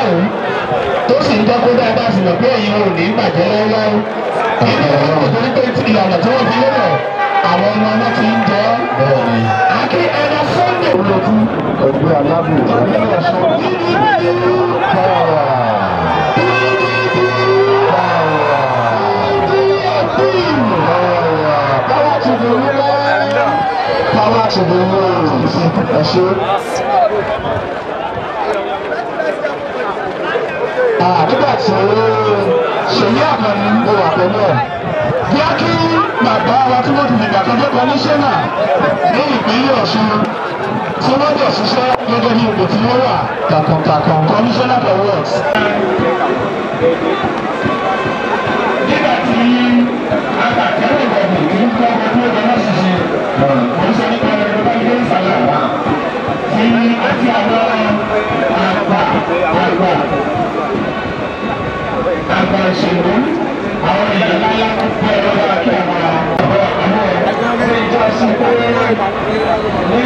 márùn-ún tó sì ń jẹ́ kó dáadáa sì mọ̀ pé ẹ̀yin ò ní bàjẹ́ láéláé nínú wọn kò torí pé ìlànà tí wọ́n fi lélẹ̀ àwọn ọmọ ọmọ ti ń jẹ́ àkí ẹ̀rọ sunday olójú ẹgbẹ́ alábò ẹgbẹ́ ọ̀ṣun power to the women power to the world ẹ̀ṣẹ́. nígbà tí ṣèyí àkànní mo wà pẹ̀lú ẹ̀ bí a kí bàbá wa tí wọ́n ti fìgbà kan jẹ́ kọmíṣánná ní ìpínlẹ̀ ọ̀ṣun tí wọ́n dẹ̀ ṣiṣẹ́ gẹ́gẹ́ bí ipò tí wọ́n wà takuntakun. commissioner for works. nígbà tí akàkẹ́rù ìwọ̀dù ní kọ́ ọdún ọdún náà ṣiṣẹ́ mo ń sọ nípa ẹ̀rọ bá ilé ìsàlẹ̀ àwa tí àti àwọn àgbà àgbà àgbà ìṣèlú àwọn èèyàn láyá bí ẹ̀rọ bá kí àwọn àwọn àwọn ọmọ ìjọ sí pé ní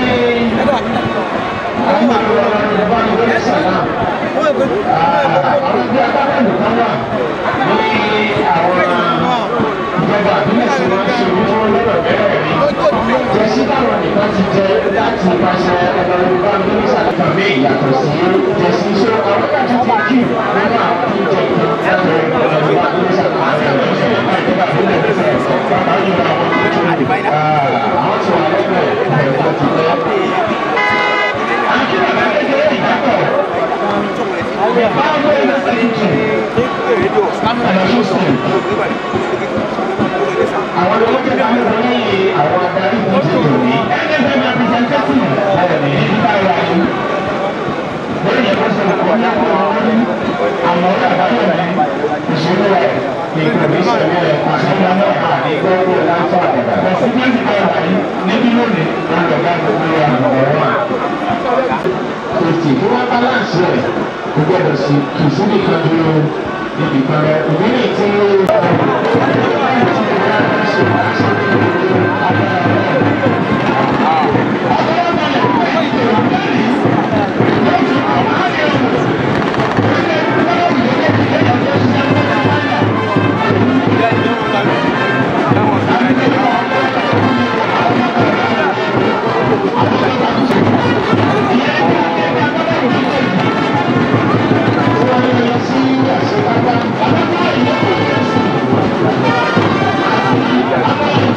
àwọn àwọn ọmọ ìwé ìsàlẹ̀ àwọn bí agbábọ́ọ̀lù kan wà ní àwọn ìjọba àbílẹ̀ sí wọn ṣe orí wọn lọ́rọ̀ bẹ́ẹ̀ rí. jẹ́sí táwọn nìkan ti jẹ láti pàṣẹ ẹgbẹ̀rúnbá mínísà kan mí ìyàtọ̀ sí jẹ́sí ṣé àwọn kan ti ti kí nínú àwọn tí ń jẹ láti ẹgbẹ̀rúnbá mínísà kan àti àwọn ìjọba àbílẹ̀ ní sẹ́yìn pápá yìí àwọn tó tó àwọn tí wà lẹ́gbẹ̀ẹ́ ẹ̀kọ́ ti jẹ́. Akíwà bá kékeré ìdápọ̀. Báwo ni àwọn olówó tẹ̀lé àwọn ọmọ lẹ́yìn àwọn adarí ìdíje òní. nfm representative bẹ́ẹ̀ ni nípa ìwà yìí. lórí yẹn kó sọ̀rọ̀ kọ́ ní àpò ọ̀hún àmọ́ ọ̀rẹ́ àbáyọ̀ rẹ̀ ìṣòro rẹ̀ ìkòrí sọ̀rọ̀ rẹ̀ àṣàyàn náà àní gbọ́dọ̀ láńfà àdàdà. kọ̀síkẹ́ǹtì bá wà yìí níbí lónìí lọ́dọ̀gá gbogbo àwọn ọ̀rọ̀ wa. kòtì tí wọ́n balance rẹ̀ kò gbọ́dọ̀ sí kìsìnì kan dúró níbi kan rẹ̀ ìbílẹ̀ tí ó. Thank you.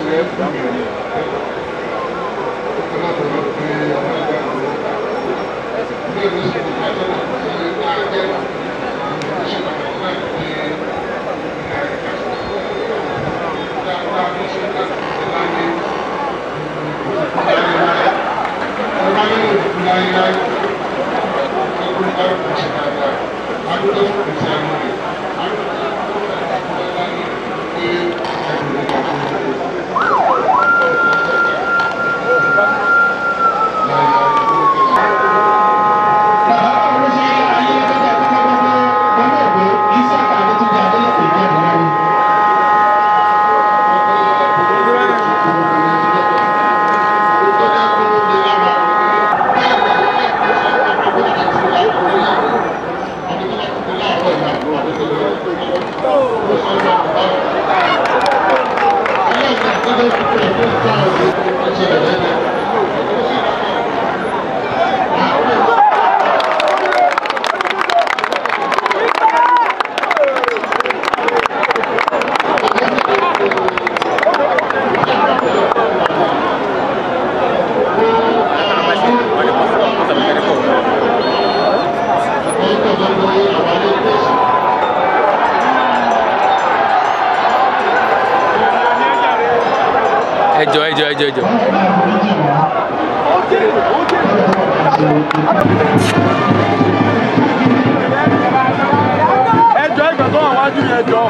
ẹjọ ẹjọ ẹjọ ẹjọ. ẹjọ ìgbà tó wà wájú yẹn jọ.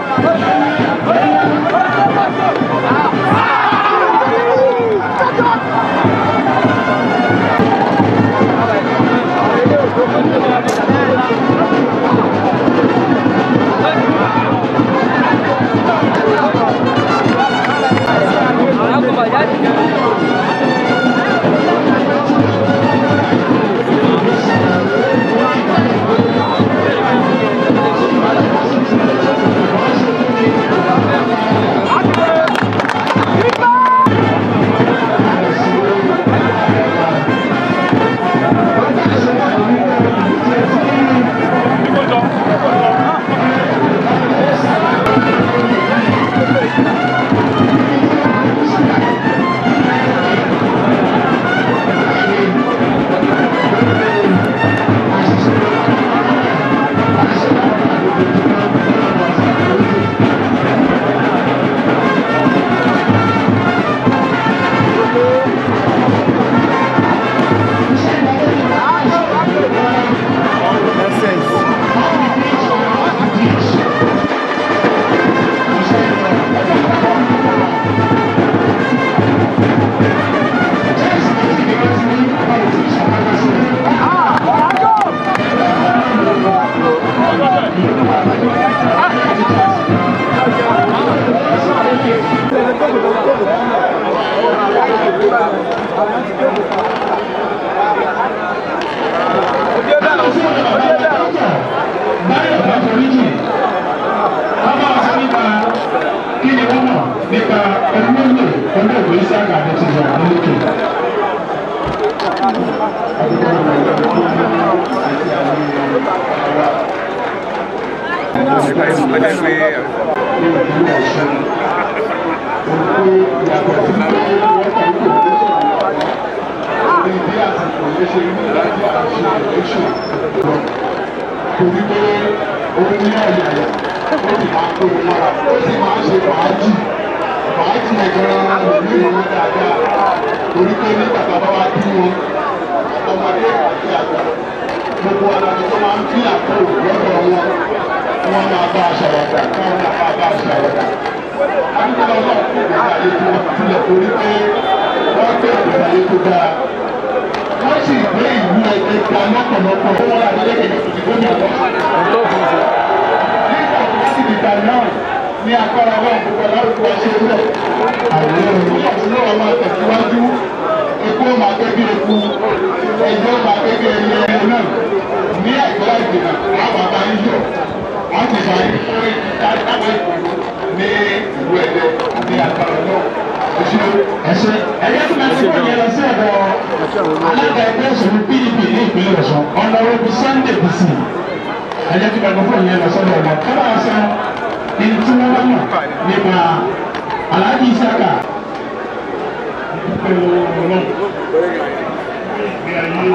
torí pé òun ní ọ̀yàyà ó sì máa kó o mọ́ra ó sì máa ń ṣe fàájì fàájì ẹ̀gbọ́n ìlú ìlú dáadáa torí pé nígbà tá a bá wá bí wọn ọmọdé àti àgbà gbogbo alábi tó máa ń fi àpò lọ́dọ̀ wọn wọn máa bá a ṣàwọ̀dà káwọn náà máa bá a ṣàwọ̀dà. Adúgbò náà kò gbé ayé tí wọ́n tilẹ̀ torí pé wọ́n gbé ìgbé ayé tó dáa wọ́n sì gbé ìlú ẹgbẹ́ ga lọ́pọ̀lọpọ̀ fún wọn láti lẹ́kẹ̀ẹ́ tó ti gómìnà lọ. nígbà tó sì dìgbà náà ní agbára wọn gbogbo alárùkù wa ṣe rẹ̀. àwọn ènìyàn tí wọ́n máa tẹ̀síwájú epo máa gẹ́gẹ́ epo ẹjọ́ máa gẹ́gẹ́ ẹyẹ ẹyẹ náà ní àìpẹ́ ìdènà àwọn àbá yíyọ̀ wọ́n ti máa ń fún ìdájáwé ní ìlú ẹ̀dẹ́ ní agbára náà. ẹsẹ ẹyẹ tí wọn ti kọ yẹn lọ sí ọ̀dọ̀ alága ẹgbẹ́ òṣèlú pdp ní ìpínlẹ̀ Ọ̀ṣun ọ̀nàrẹ́bù Sunday bisi ẹyẹ tí wọn kọ yẹn lọ sọ́dọ̀ ọ̀dọ̀ kọ́lá ọ̀sán ní tí wọ́n wá mọ̀ nípa Alhaji Isaka dúpẹ́ lọ́wọ́ ọlọ́run ìgbé ayé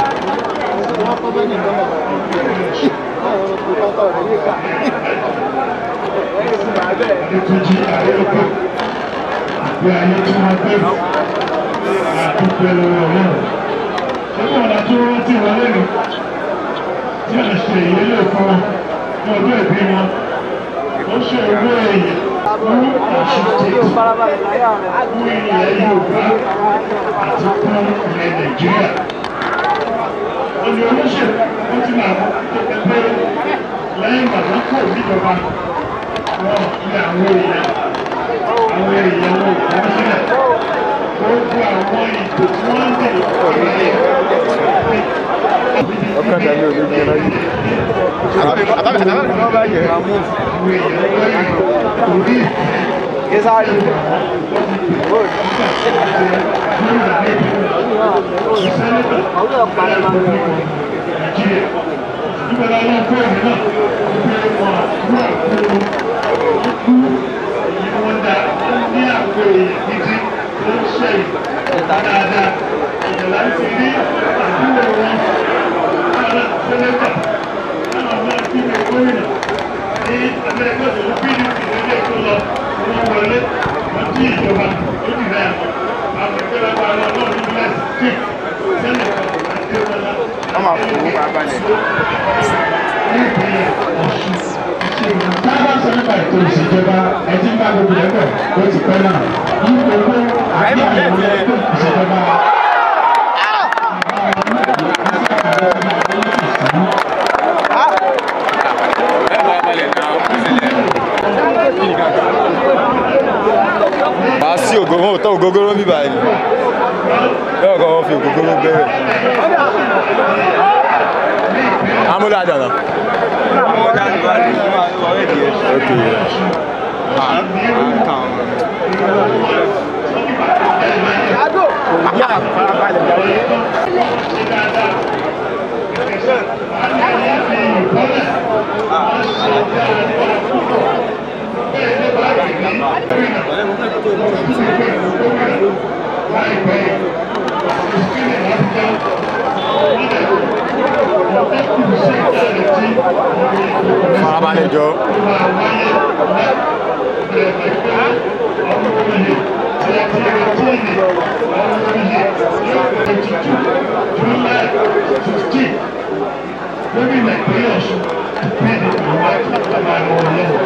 ètùjì àyẹ̀kọ́ ìgbé ayé tí wọ́n gbé àdúpẹ́ lọ́wọ́ ọlọ́run ṣé wọn àti wọn ti wọ́n lẹ́nu tí a ṣe ìyẹlẹ fún wọn ní ọjọ́ ìbí wọn ó ṣe owó ẹ̀yẹ fún àṣetì fún ilẹ̀ Yorùbá àti fún ilẹ̀ Nàìjíríà olè olóṣèlú ó ti máa mú pé lẹ́yìn bàbá kò níjọba wọn ní àwọn èèyàn àwọn èèyàn wọn ò kọ́ sílẹ̀ ó kó àwọn ìbò tí wọ́n ń tẹ̀lé ìrẹ̀lẹ̀ ọkàn tàbí òní jẹ láyé. Tábà sọ nípa ètò ìṣèjọba ẹtí ń bá gbogbo ẹgbẹ́ ó ti pẹ́ náà. Ní gbogbo àbí àwọn ẹgbẹ́ ìṣèjọba. ẹ bá balẹ̀ náà ó sílẹ̀. màá sí ògógóró tó ògógóró ń bíbá yìí bẹ́ẹ̀ kọ́ wọ́n fi ògógóró bẹ̀rẹ̀. amúlẹ̀ àdànà. ok farabalẹ̀ jọ. Gómìnà ìpínlẹ̀ Ọ̀ṣun bẹ́ẹ̀ ni àwọn akẹ́kọ̀ọ́ máa ń wọlé wọn.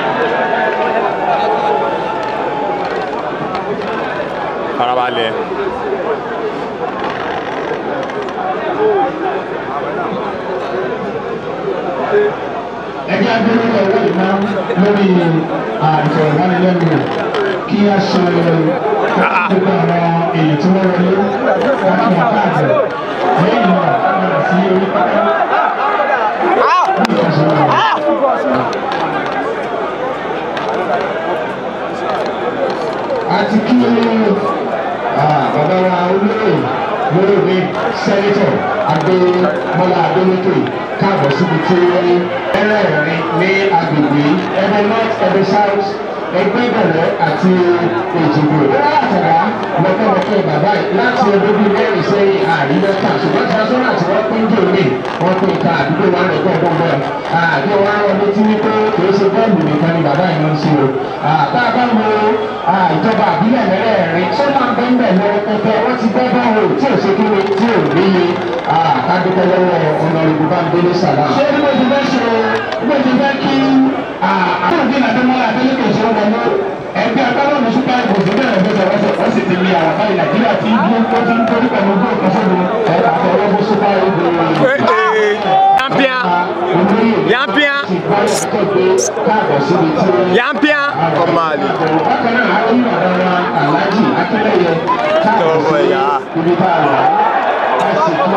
farabalẹ̀. ẹgbẹ́ agbẹ́rẹ́ ọwọ́ ìná lórí àìsàn ìbánilẹ́nuwò kí a ṣe gbogbo àwọn èyí tí wọ́n wọlé láti àkáàtì lẹ́yìn náà padà sí orí pápá. ní ìfẹsẹ̀wọ̀n. àti kí bàbá wa olóyè lórí sẹ́nitọ̀ adémọ́lá adélékè káàbọ̀ síbi tí ẹlẹ́rìn ní agbègbè ẹgbẹ́ north ẹgbẹ́ south ẹgbẹ́ ìbẹ̀rẹ̀ àti èjìgbò látara lọ́kọ̀lọ́kọ̀ bàbá yìí láti ọdún bíi mẹ́rin sẹ́yìn àríyọ́ta ṣùgbọ́n transformer àti wọ́n pín jò ní wọ́n pín ká àdúgbò wa rẹ̀ gbọ́ gbọ́ bẹ́ẹ̀ àdúgbò wa rọ létí wípé kì í ṣe bọ́ọ̀lù nìkan ni bàbá yìí ń ṣe o bá a bá wo ìjọba àbílẹ̀ mẹ́rẹ̀ẹ̀rin tó máa ń bẹ́ẹ̀ bẹ́ẹ̀ lọ pẹpẹ wọ́n ti bẹ́ẹ̀ bá wò tí ò ṣe kí ni tí ò níye kádúpẹ́ lọ́wọ́ ọ̀nàrẹ́bù bá ń délé sàlá. ṣé bí mo ti fẹ́ ṣe bí mo ti fẹ́ kí àkóòdì nàdémọ́lá adélèké ṣe wọ́n mọ́ ẹgbẹ́ agbábọ́ọ̀lù super eagles bẹ̀rẹ̀ bẹ̀rẹ̀ wọ́sẹ̀ wọ́n sì ti lé àwọn báyìí nàìjíríà tí bí ó ti ń torí pẹ̀lú gbé ìkọsọ́dù ẹ̀ka àtọwọ́ fún super eagles. Yampian. Yampian. Yampian. Kọ́máàlì. bákan náà a kí bàbá wa aláàjì akínlẹ̀yẹ Tọwọ́ ẹ̀yà. ibi tá a wà á sì kí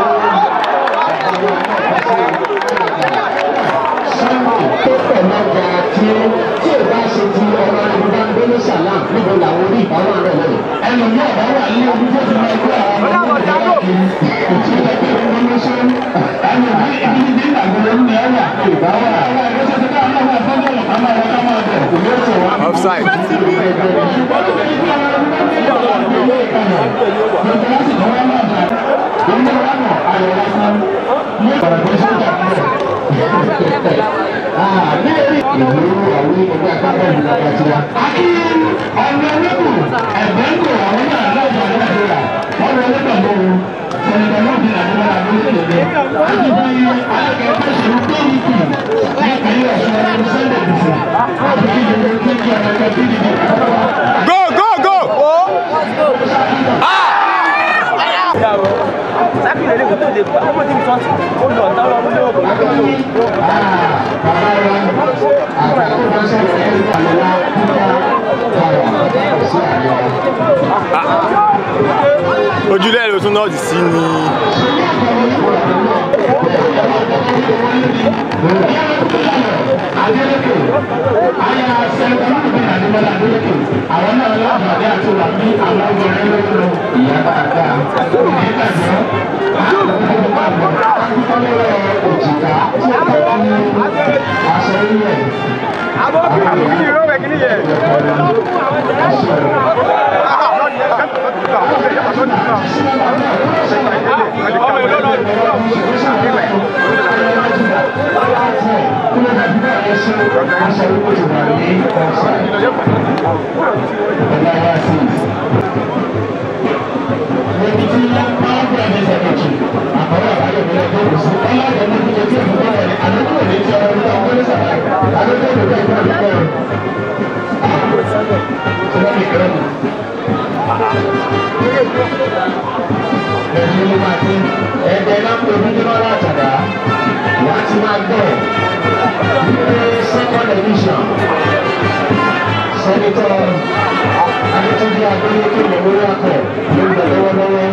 sunday tó pẹ̀ lọ́jà tí tí ò bá ṣe ti ọmọ ìbúdá gbélé sàlám níbo làwọn orí ìbáwọ̀ rẹ̀ lọ́yẹ̀. ẹnu ní ọ̀bá wà ní ojú tó ti máa gbé àwọn ọmọ ọmọ ìyá kiri òtí ẹgbẹ́ ìwé ló ṣe ń ẹnu bí ibi ní bí ìgbàgbọ́ ní ẹwà ìbáwọ̀ àwọn ẹgbẹ́ tó ti ká àwọn ọmọ ẹgbẹ́ ọ̀ká máa wọ ká máa bẹ̀ kò ní ó ṣe wá. Offside. Ṣùgbọ́n tó ti kí àwọn ọmọ Go, go, go! Ojúlé ẹ̀rọ tún náà ti sí ni. àwọn náà láǹfààní àti wà ní àwọn obìnrin lókun ìyá dáadáa nígbàgbọ́ òjìká tí ó tọ́ ní aṣọ ilẹ̀ aṣọ ilẹ̀ ti wà ní ọ̀sán ọ̀gáwá sí Lẹ́yìn tí power brand is ẹ̀kọ́jì, àkọ́wé àbáyọ̀ mi lọ́jọ́ kò sí. Ọlọ́dẹ ní kíkẹ́ tí èmi bá wọlé, àdókò ní ti ọ̀rọ̀ nípa ọgbọ́n ní sàlá. Àdókò ní ìgbà ìgbà ìgbà ìgbà. Ṣé wọ́n mi kẹ́rọ̀ mi? Ẹ̀yin ló máa dín. Ẹ̀ẹ́dẹ̀ náà pè mí nínú ọ̀rọ̀ àtàdá. Wàá ti máa gbọ́. Ní second edition, Senator Adétúnjì Adélékè Memorial Cup ló ń bẹ lọ́wọ́lọ́wọ́.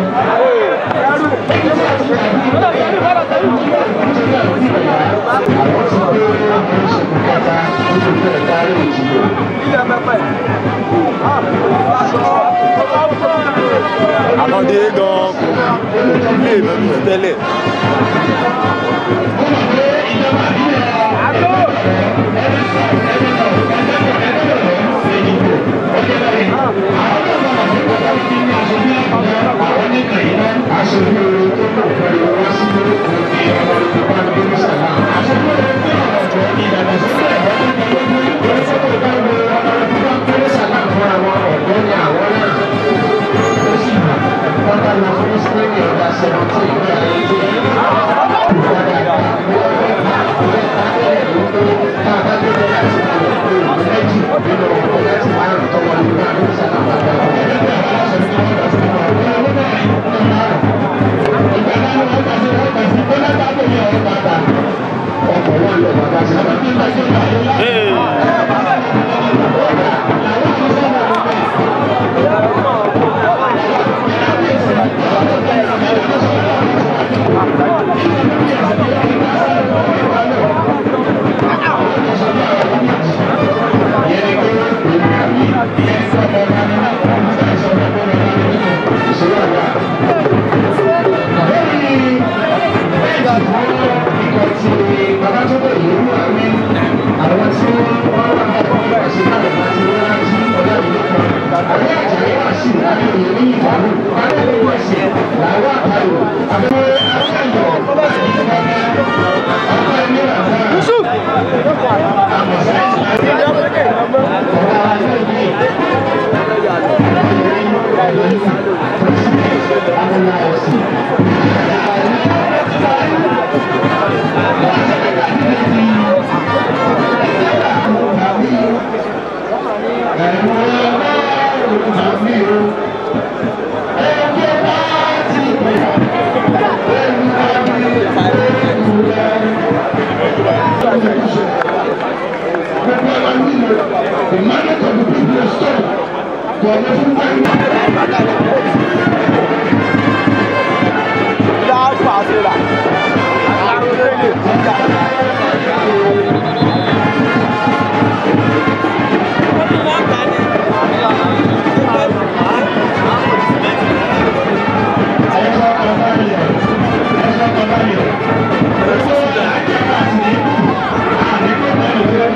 Àwọn ti gbé oríṣiríṣi kẹta nínú ìfẹ́ ìdarí ìjìnlẹ̀. Àkàndé gan kò lè mẹ́nu tẹ́lẹ̀. Ó mọ̀ pé ìjọba ìbílẹ̀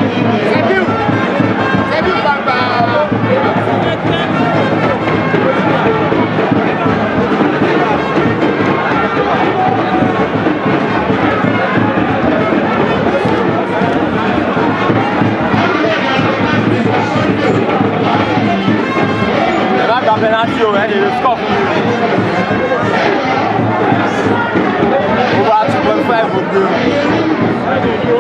Thank you. sí o ẹ̀ lè lè score fún mi. over two point five ògbé o.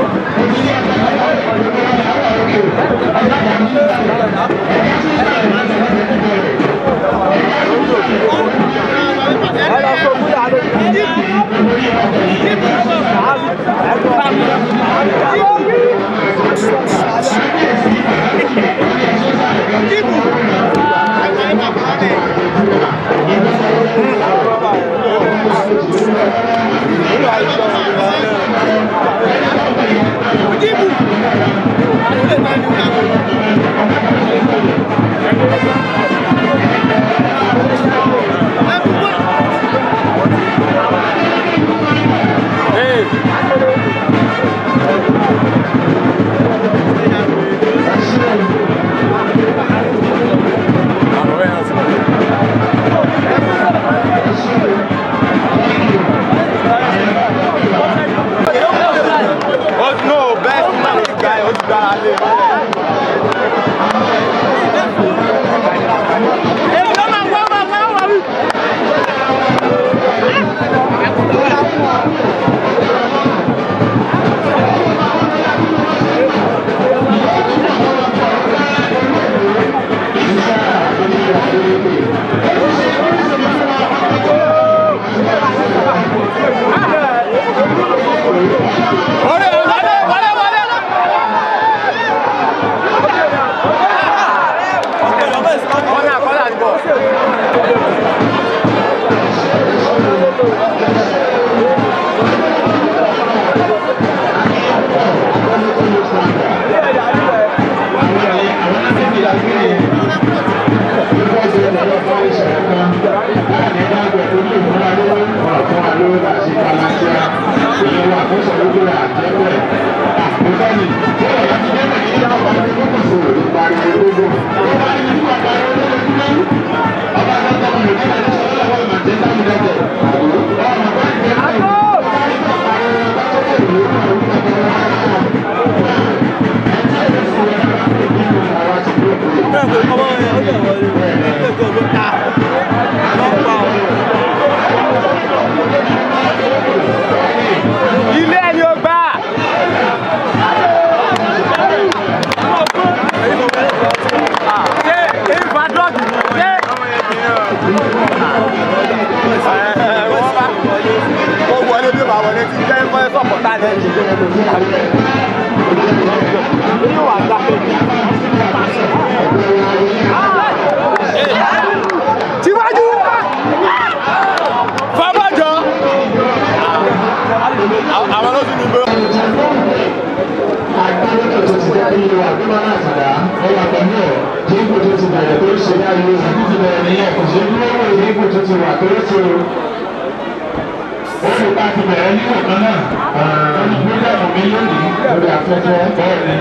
Oh, no, best man guy, ó ti gbára lé. Wọlé, wọlé, wọlé, wọlé. Kọ́nà, kọ́nà ni bọ̀. Ilé ẹni ó gbà. Ṣé ìfà dọ́ọ̀gì ni? Ṣé ó wọlé bí màá wọlé ti jẹ́ fẹ́ sọ̀pọ̀tà lẹ́yìn. Yóò wà gbà pé. Tíwájú! Fábàjọ́! Àwọn ló sì ní gbé. agbẹ́lẹ́tọ̀ tó ti dá nínú àgbẹ̀mọ́ náà tàdá ọ̀rọ̀ àgbẹ̀mọ́ tí ipò tó ti bẹ̀rẹ̀ tó ṣe dá ìlú ìlú ti bẹ̀rẹ̀ nìyẹn kò ṣe dúró wò ní ipò tó ti wà tó ṣe o. ó lè pa ti bẹ̀rẹ̀ ní ọ̀kan náà lórí bírígàmù mi lónìí lórí afẹ́fẹ́ bẹ́ẹ̀ ni.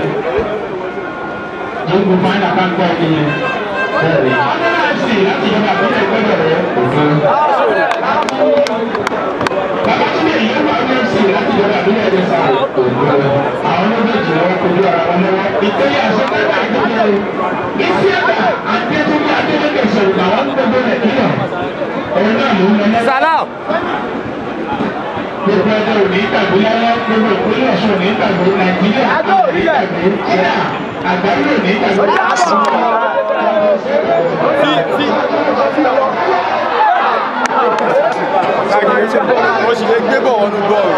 jíǹkù fáìnà bá ń gbọ́ ẹni yẹn bẹ́ẹ̀ ni. ọlọ́run sì láti ìjọba àbúrò ìgbẹ́bẹ̀ rẹ̀ òfin. Bàbá tí èyí wà ní ẹ̀sìn láti ìjọba àbúrò ẹ̀dẹ̀ sáré òfin. Àwọn méjèèjì wọn kojú ara wọn lọ́wọ́. Ìpínlẹ̀ àṣọ́gbẹ́gbẹ́ àgbẹ̀jẹ̀ ìsí ẹ̀dá àgbẹ̀túndé Adélékè sọ̀rọ̀ làwọn ń gbogbo Nàìjíríà. Òun náà ló ń lọ lẹ́sẹ̀. Salam. Gbogbo ẹgbẹ́ òní ìtàgbé lọ́wọ́ gbogbo ìpínlẹ̀ Ọ̀ṣun òní ìtàgbé Nàìjíríà òní ìtàgbé Kíá àgbáyé òní ìtàgbé. Mo sì lè gbé bọ̀ wọnú bọ́ọ̀lù.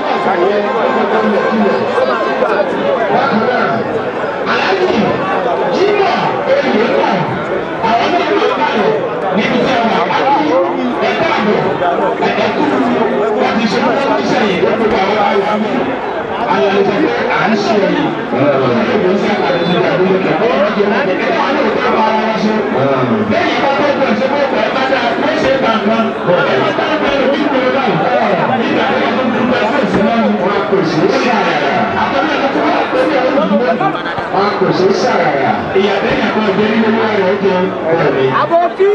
Aláàjì Jímọ̀ èyí náà àwọn náà ló bá lọ níbi tí àwọn àpárí ẹ̀ka àbọ̀ ẹ̀kú láti ṣe wọ́n ti sẹ́yìn lọ́pọ̀ àwọn àwọn ayọ̀lẹ̀ tẹ̀lé à ń ṣe yìí. Ìgbò ń sábà lè ṣe àdúgbò kẹ̀kọ́ ọ̀jọ̀ náà ẹ̀ka àwọn òkú àwọn ará wọn ṣe. Lẹ́yìn bá tó gbọ̀ ṣe fún ọ̀pọ̀ ẹ̀ka wọ́n ṣe gbàgbọ́. Ẹ̀ka tá a bẹ̀rẹ̀ bí kò lọ́wọ́ nígbà tó yẹ kó gbogbo ẹ̀fọ́ ìsinmi wọn kò sí ṣàràrà. Àtọ́lẹ̀ tó wà pé ní ọdún wọn kò sí ṣàràrà. Ìyàtọ̀ ìyàtọ̀ ọ̀gbẹ́ nínú wọn rẹ̀ jẹ ọ̀rẹ́ mi. Àbòkí.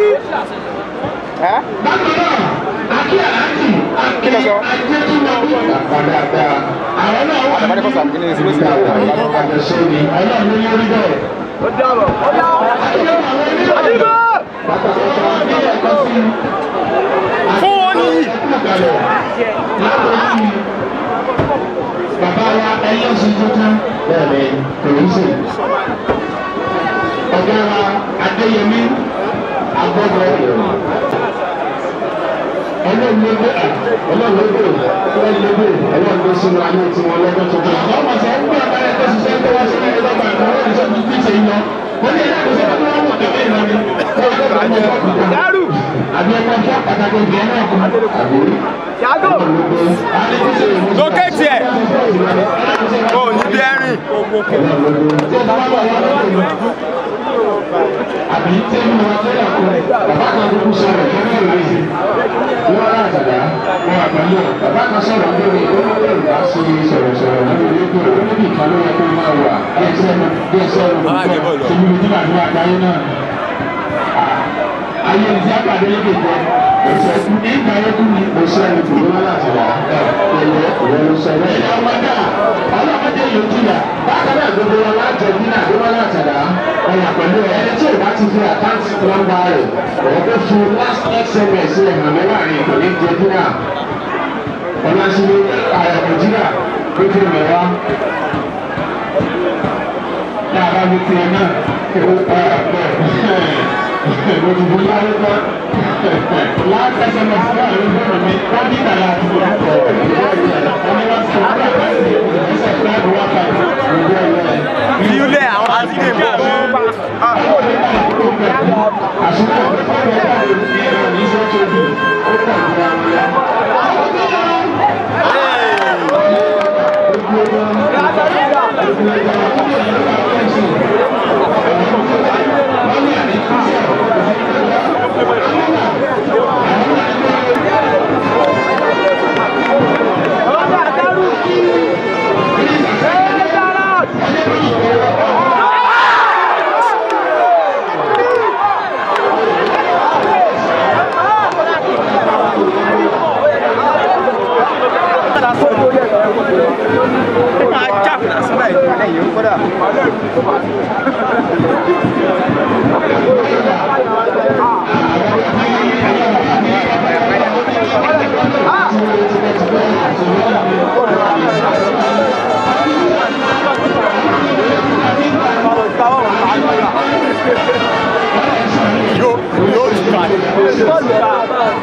Bákan náà, Akí Àlájì, Akí Ajétúmọ̀ Àpàdàdà. Àwọn náà wà ní ìgbà àjọṣe ni. Ọlọ́run ló yọrí bẹ́ẹ̀. Ó dábọ̀. Ó dábọ̀. Àdìgbò. Pátápátá tuntun bẹ́ẹ̀ ni kò ní sè. ọ̀gá wa adéyẹmí agbọ́dọ̀ ọlọ́ọ̀lọ́gbẹ̀ ọlọ́ọ̀lọ́gbẹ̀ ọlọ́ọ̀lọ́gbẹ̀ ọlọ́ọ̀lọ́gbẹ̀ sínú ayé tí wọ́n lọ́jọ́ tuntun. àwọn ọmọ sọ ń gbọ́ abẹ́rẹ́ tó ṣiṣẹ́ tó wá sílẹ̀ ẹ̀dọ́ bá ìmọ̀ wọ́n ṣe ti ṣe yọ. wọ́n ní ẹ̀dá kò sọ́kọ́ tó wọ́n mọ̀ tẹ̀lé ìlànà ni. Yàrú. àbí ẹ̀kọ́ fún pàtàkì ìgbẹ́ náà kù. àbí Yàgò. Lókè tiẹ̀. Ó ní bí ẹ̀rìn. àbí tẹ́lẹ̀ wọn tẹ́lẹ̀ kọ́ bàbá kan kúkú sọ̀rọ̀ kẹ́kẹ́ rẹ̀ sí wọn rà àtàdá wọn àpẹẹrẹ bàbá kan sọ̀rọ̀ lórí olóògbé ìgbà sí sọ̀rọ̀ sọ̀rọ̀ lórí rédíò olóògbé ìkan ló yẹ kó máa wà bí ẹsẹ̀ ẹnu bí ẹsẹ̀ ẹnu gbọ́ tẹ̀lé ojú àdúrà àgbáyé náà ayé ìdí àpàdé lédè jẹ ẹsẹ̀ ẹkú ní ìgbà ẹkú ni mo sọ ẹni kò lọ́wọ́ láti wà ẹ̀yẹ ìwọ sọ bẹ́ẹ̀. ẹ̀yà ọmọdé ọlọ́mọdé yóò jìyà bákan náà gbogbo wọn láti ẹbí náà ló wọ́n láti dá ọ̀yà pẹ̀lú ẹni tí ò bá ti fi àkáǹtì nọ́mbà rẹ̀ ọ̀rọ̀ tó fi last sms rẹ̀ hàn mí láàrin kò ní di ẹbí náà ọ̀làṣílẹ̀ àyàkọ̀jìlá ló fi mẹ́wàá dáadáa ní tiẹ̀ náà ó para bẹ́ẹ̀ mo ti bóyá ló tán láti ẹsẹ̀ mọ̀ sí àwọn ìgbọ̀nà mi wọ́n ní ìdàlá àti ìyàtọ̀ wọ́n ní wọ́n sọ wọ́n àgbà sí ẹsẹ̀ fúláàbù wá pa ìgbẹ́ ìwẹ̀. Ilé àwọn àti ilé ìgbà mi. àṣìkò ìfọ̀rọ̀ ní ẹ̀rọ ní iṣẹ́ tó bí ó pọ̀ jù àwọn ọ̀la. Yóò yóò tù ká.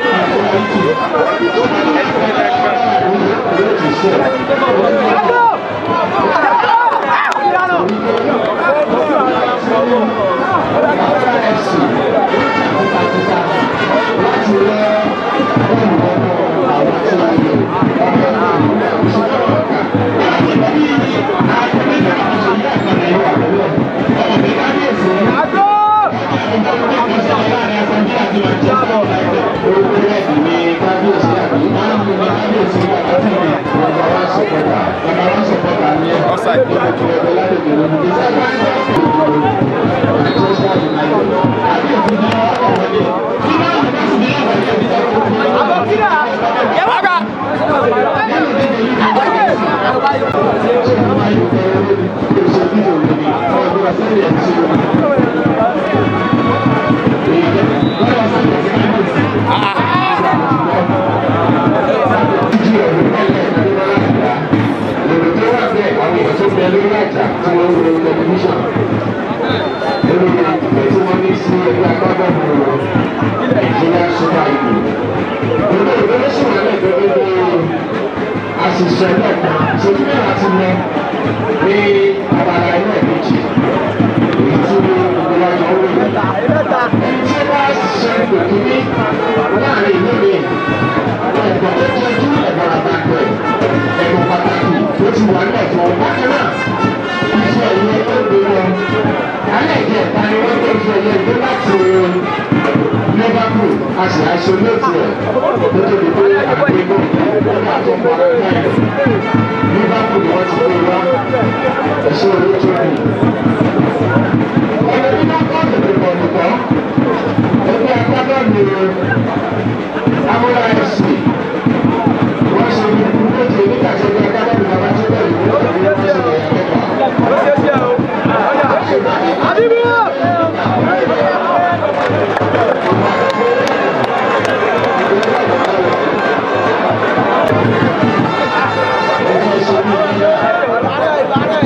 Àṣìṣe lẹ́ẹ̀kan, ìṣèjú mẹ́ta ti lọ ní abala ilé méjì, èyí tí ìgbélájọ ó lè ẹni tí wọ́n á ṣiṣẹ́ ìpèkínní láàrin ìlú mi ẹ̀gbọ́n tó tọ́jú ẹ̀gbọ́n àgbàgbọ́ ẹ̀gbọ́n pàtàkì tó ti wà ní ẹ̀fọ́ bákan náà iṣẹ́ ìyẹn tó gbé lọ alẹ́ ìjẹ́ ìta ni wọ́n tó fi ẹ̀yẹ gbé láti liverpool a sì isolate ẹ̀ tó tóbi pé àgbégbó nígbà tó ń bọ̀ lẹ́yìn liverpool ni wọ́n ti gbé wá ẹ̀ṣọ́ olóòtú mi. ọ̀rẹ́ bí wọ́n kọ́ ọ̀dọ̀ ìbọn nìkan ẹgbẹ́ agbábọ́ọ̀lù amúra ẹ̀sìn wọ́n ṣe ní méje nígbà tí ẹgbẹ́ agbábọ́ọ̀lù bàbá tó bẹ̀rẹ̀ ìwé ìwé wọ́n ṣe lè yẹ mẹ́fà. Ẹgbẹ́ ṣe ní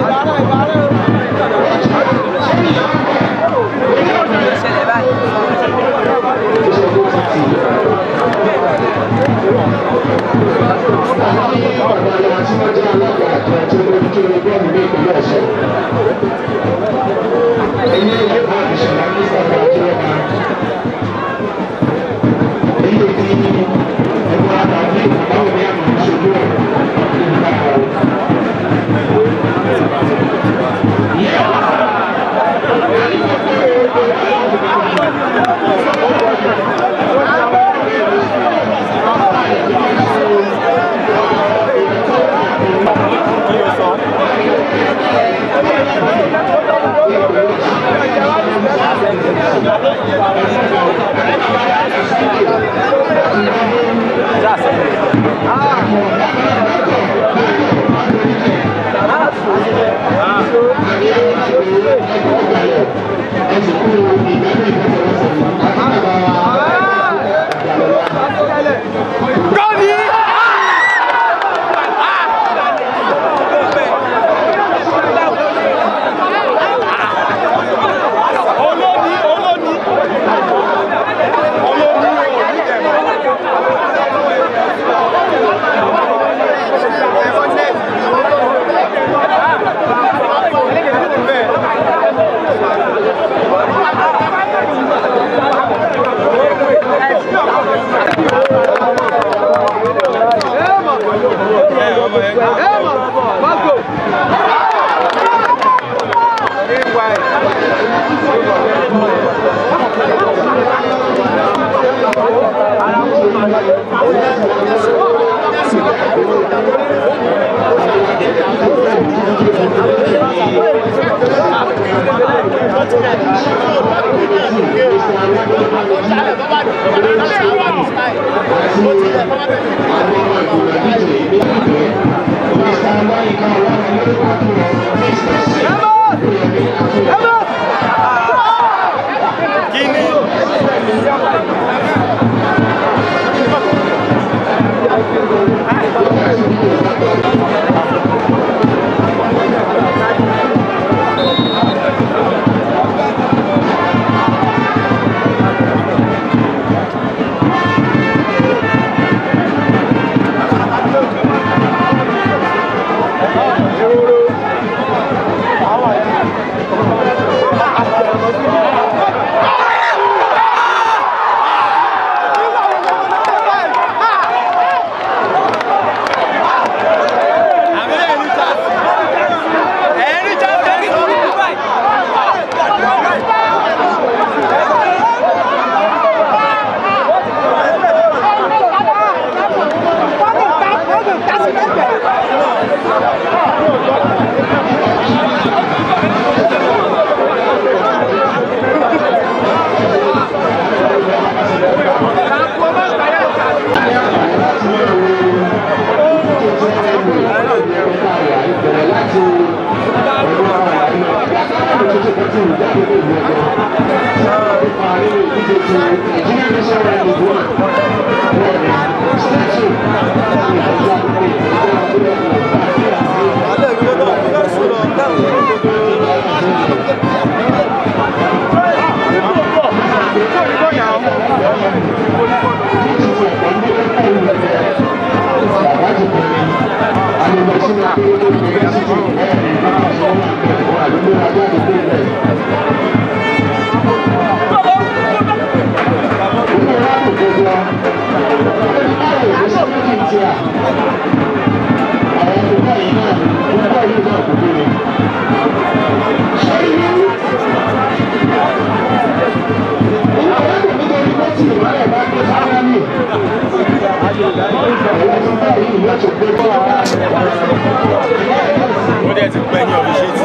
wọ́n dẹ̀ ti pẹ́ ní ọ̀fi ṣe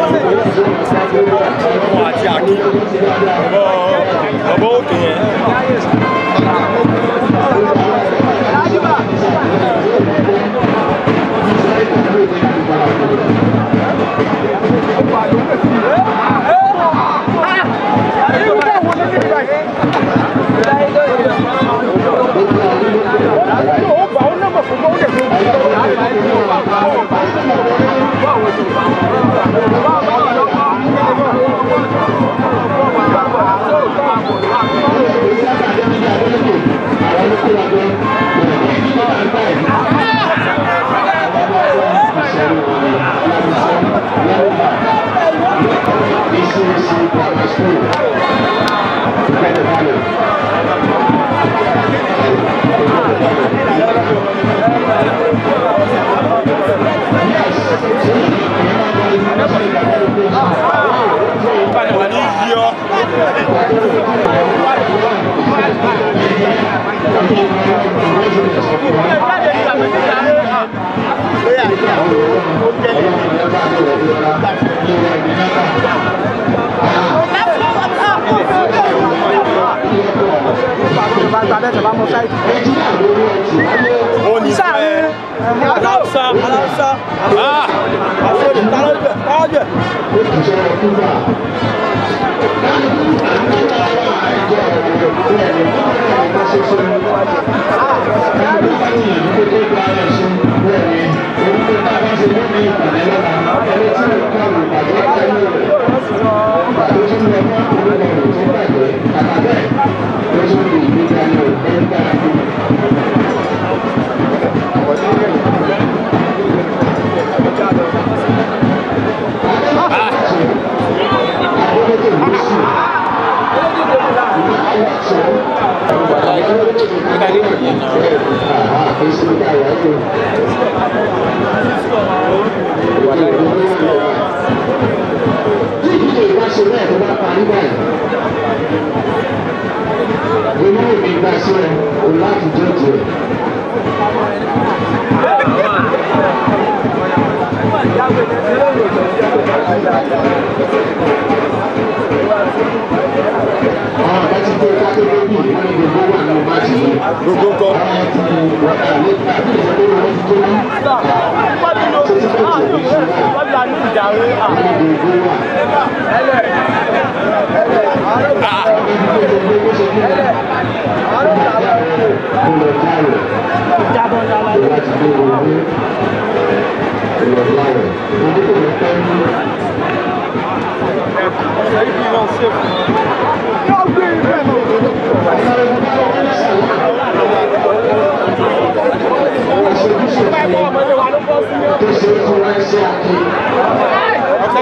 tí ọmọ àti àkí ọ̀bọ̀ ọ̀bọ̀ òkè yẹn. wà ní yíyọ. ó ní fẹ́. aláwùsá aláwùsá Ah! àfọ̀dé tálọ́jẹ̀ tálọ́jẹ̀. Láti jẹ́ jẹ́. àwọn ọ̀gá ti gbé ká tó dé bí wọ́n ní gbogbo wà nínú máàcì yìí. gbogbo ńkọ́ àwọn ti wọ́n kà lé àbí ìṣẹ́ tó wọ́n ti tó ní. tó ti tó ti rí sí náà wọ́n ní gbogbo wà. tó ṣe é fún ránṣẹ́ àti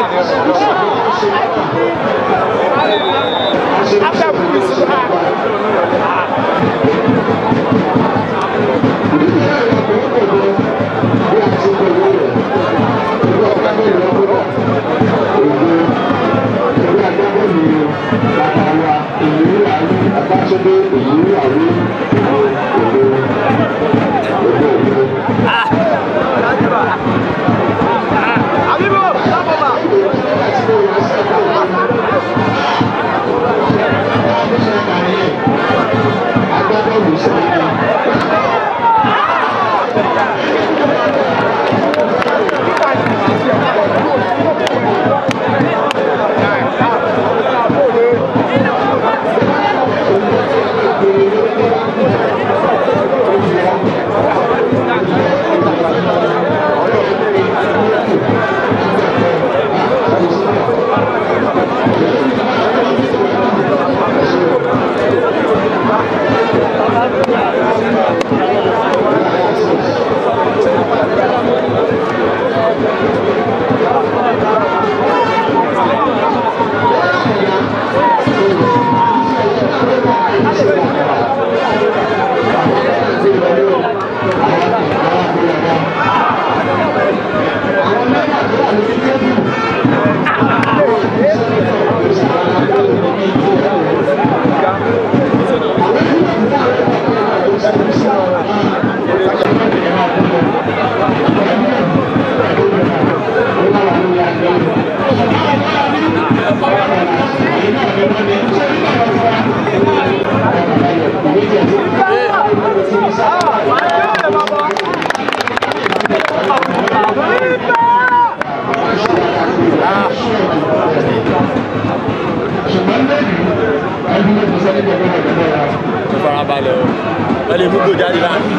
farabalẹ̀ o wọ́n lè mú gbò jáde láàrin.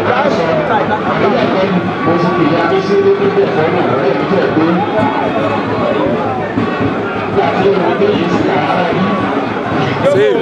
save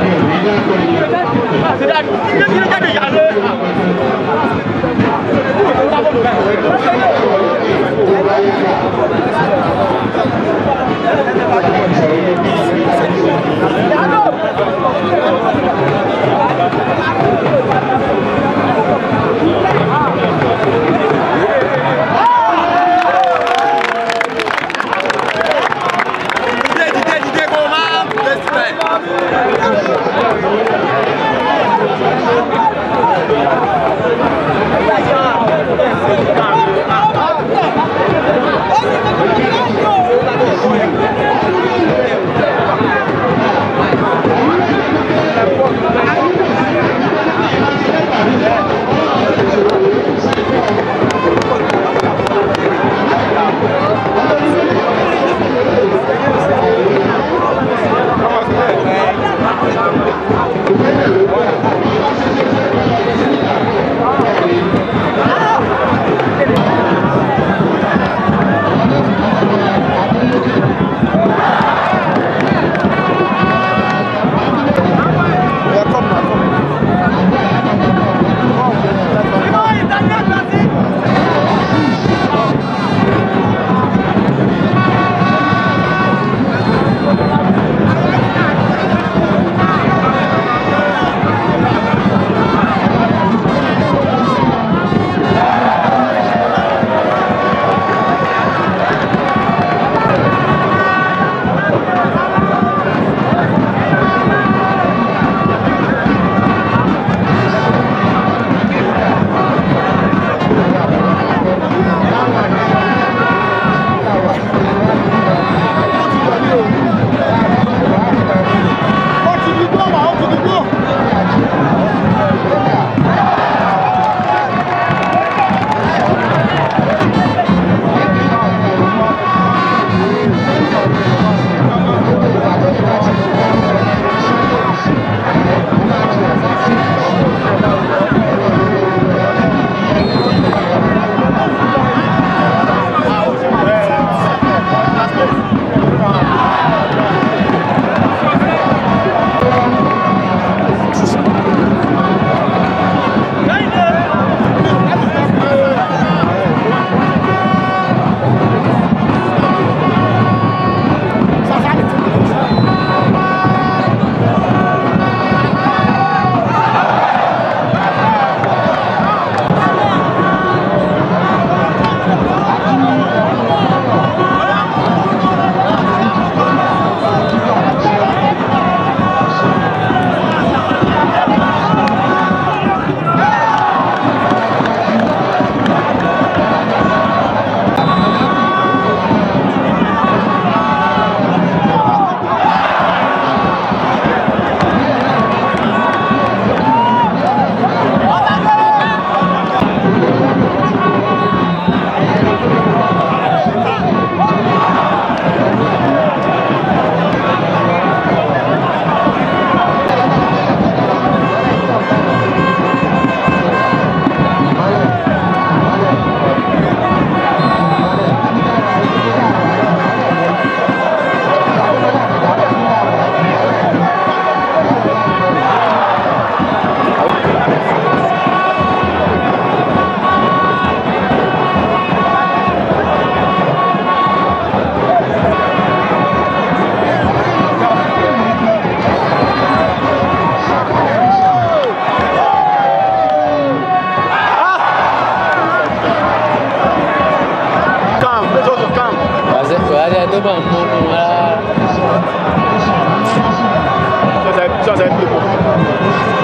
dídé dídé dídé kó o máa bẹ́ẹ̀ síbẹ̀. Thank you.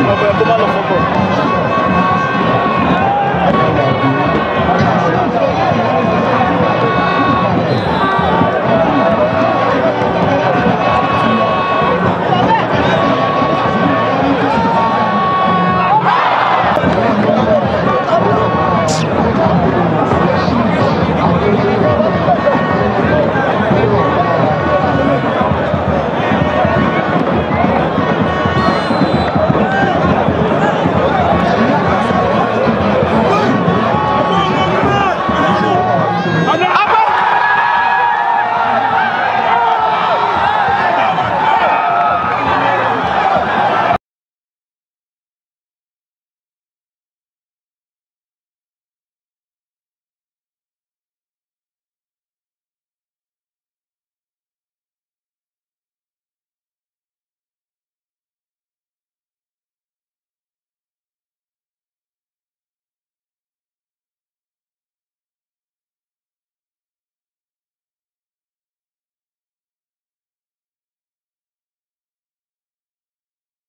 ọmọ ẹ̀ kó má lọ fọ́pọ̀.